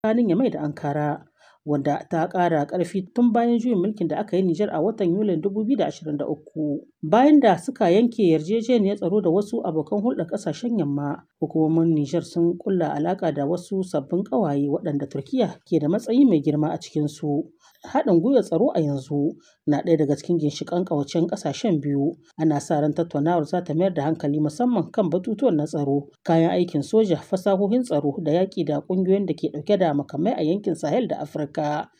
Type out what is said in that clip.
tsakanin Yamai da Ankara, wanda ta ƙara ƙarfi tun bayan juyin mulkin da aka yi Nijar a watan Yulin 2023. Bayan da suka yanke yarjejeniyar tsaro da wasu abokan hulɗar ƙasashen Yamma, hukumomin Nijar sun ƙulla alaƙa da wasu sabbin ƙawaye waɗanda Turkiyya ke da matsayi mai girma a cikinsu. Haɗin gwiwar tsaro a yanzu na ɗaya daga cikin ginshiƙan ƙawancen ƙasashen biyu. Ana sa ran tattaunawar za ta mayar da hankali musamman kan batutuwan na tsaro, kayan aikin soja, fasahohin tsaro da yaƙi da ƙungiyoyin da ke ɗauke da makamai a yankin Sahel da Afirka.